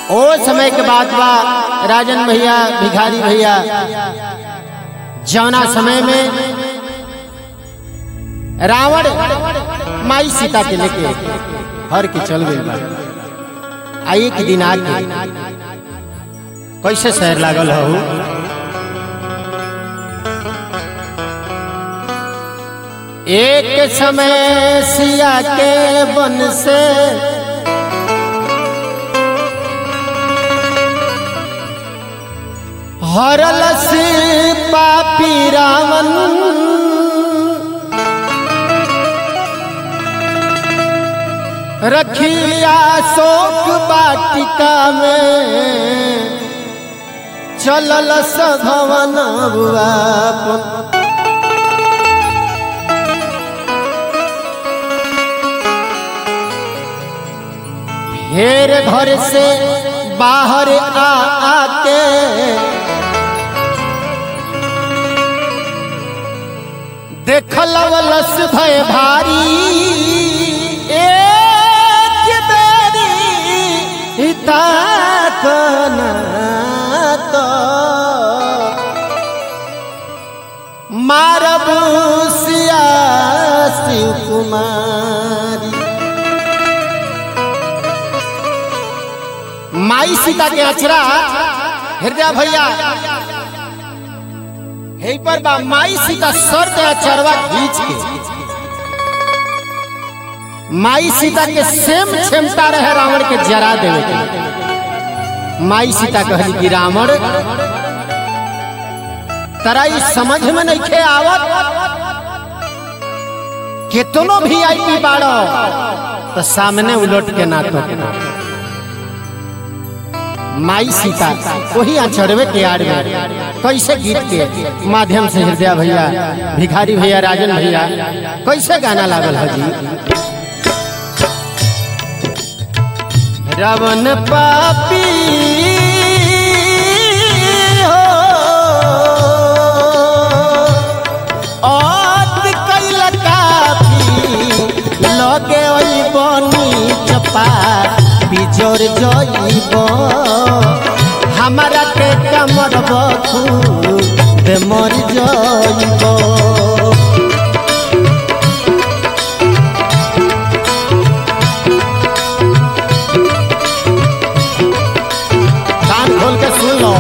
ओ समय के बाद बा राजन भैया भिखारी भैया जौना समय में रावण माई सीता के लेके हर के चल गई बा आ एक दिन आके कैसे शहर लागल हो एक समय सिया के बन से हरल से पापी रावण रखिया शोक बाटिका में चलल सधवन बुआ हेर घर से बाहर आ आके देखल लस भय भारी एक बेरी हिता कना तो मारब सिया शिव कुमारी माई सीता के अचरा हृदय भैया हे पर बा माई सीता सर के अचरवा खींच के माई सीता के सेम क्षमता रहे रावण के जरा देवे के माई सीता कहली कि रावण तरा ई समझ में नहीं खे आवत केतनो भी आई पी बाड़ो तो सामने उलट के ना तो माई सीता वही अचरवे के आड़ में कैसे गीत के माध्यम से हृदय भैया भिखारी भैया राजन भैया कैसे गाना लागल है जी रवन पापी हो औत कैल कापी लगे ओई बनी चपा बिजोर जइब हमारा के कमर बखू ते मर जइब कान खोल के सुन लो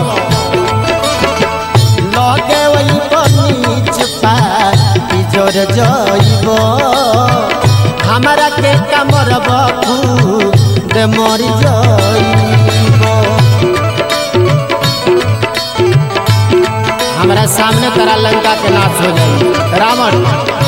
लगे वही बनीच बिजोर जइब हमारा के कमर बखू दे मर जइब हमारा सामने तरा लंका के नाश हो जाई रावण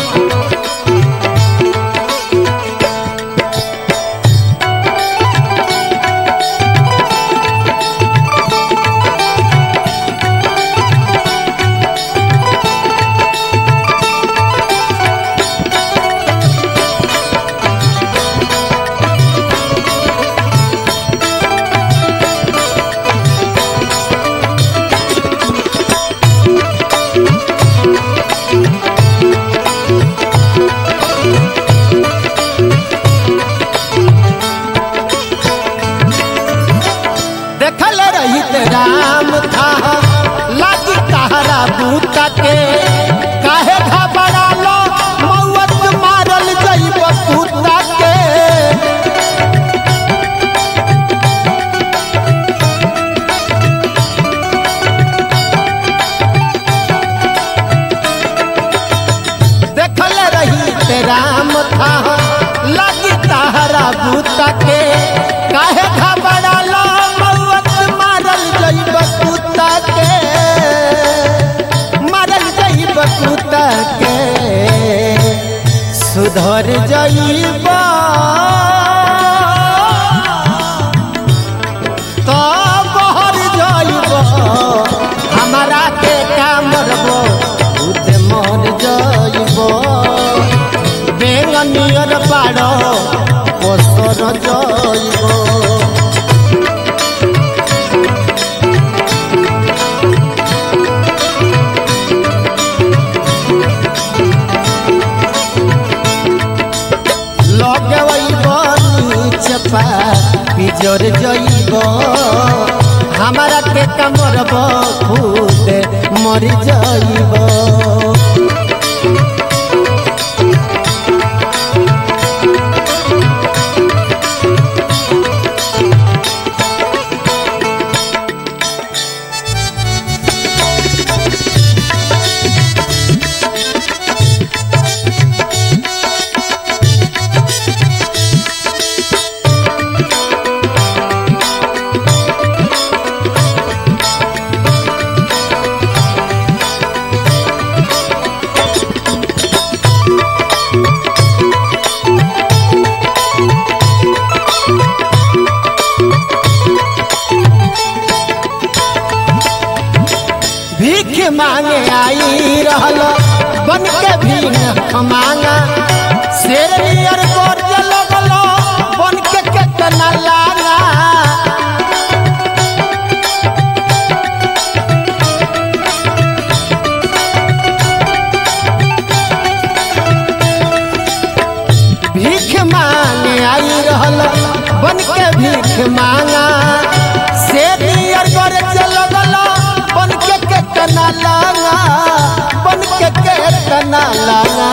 देखल रहित राम था लागी कहरा बूता के काहे घबरा लो मौत मारल जइब कुत्ता के देखल रहित राम था लागी कहरा बूता के काहे घबरा लो मौत मारल जइब कुत्ता के मारल जइब कुत्ता के सुधर जइब तो बहर जइब हमारा के कामरबो खुद मर जइब बेंगनियर बाड़ पोसर जइब लगे वही बनीच पा बिजोर जइब हमारा के कमरब खुद मर जइब भीख मांगे आई रहल बन के भीख मांगा शेर नियर गोर लगल बन के केतना लागा भीख मांगे आई रहल बन के भीख मांगा शेर नियर गोर लगल बन के केतना लागा बन के केतना लागा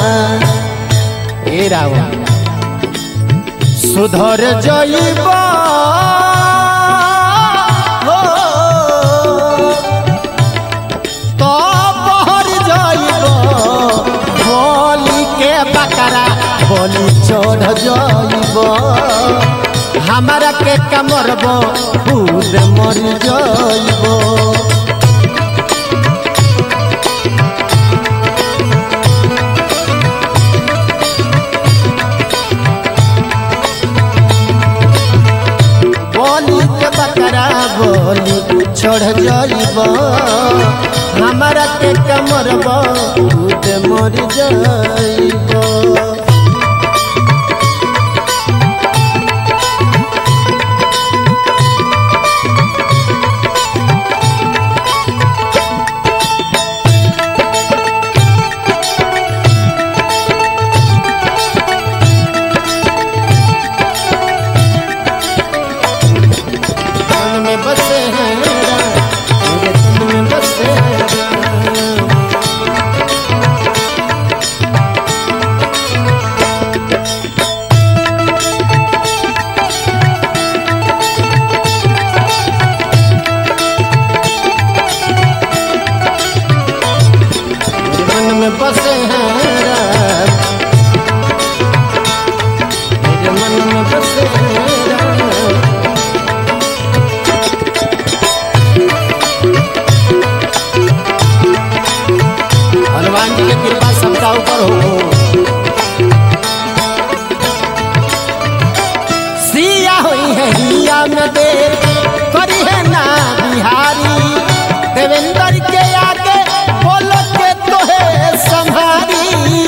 ए रावण सुधर जइब हो तो बहर जइब बोली के बकरा बोली चढ़ जइब हमारा के कमरब खुद मर जइब बोली के बकरा बोली छोड़ जइब हमारा के कमरब खुद मर जइब मन में बसे हैं राम, मेरे तन में बसे हैं राम। मेरे मन में बसे हैं राम। मेरे मन में बसे हैं राम। हनुमान जी की कृपा सबका ऊपर हो सिया हुई है हिया में दे करी है ना बिहारी देवेंद्र के आगे बोलो के तो है संभारी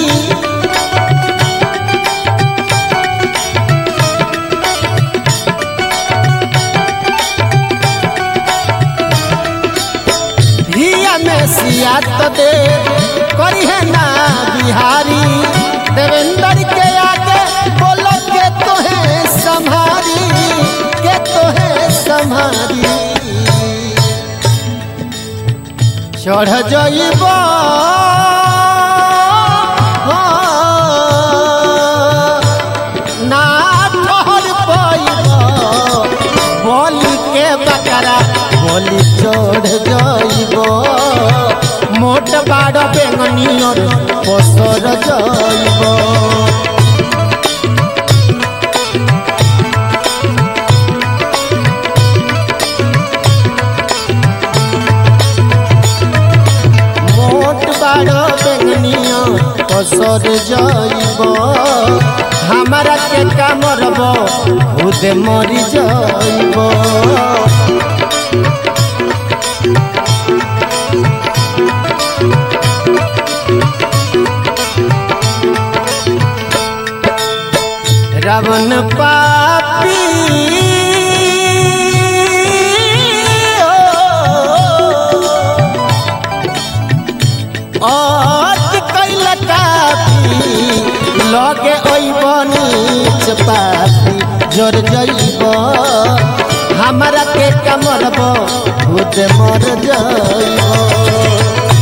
हिया में सिया तो दे करी है ना बिहारी देवेंद्र के आगे बोलो के तो है संभारी के तो है संभारी चढ़ जइब ना ठहर पइब बोली के बकरा बोली चढ़ जइब मोट बाड़ बेंगनियर पसर जइब মোট বাড় বেঙ্গনিয়া পসর যাইব হামারা কে কামরব খুদে মরি যাইব রাবণ পাপী अत कैल कापी लगे ओइबनी चपाती जर जइब हमारा के कमरब खुद मर जइब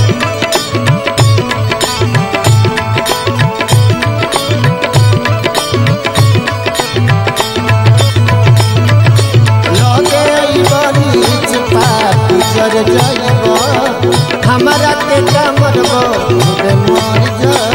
लगे अइबनी चिपाटी जर जइब हमारा के कमरब खुद मर जइब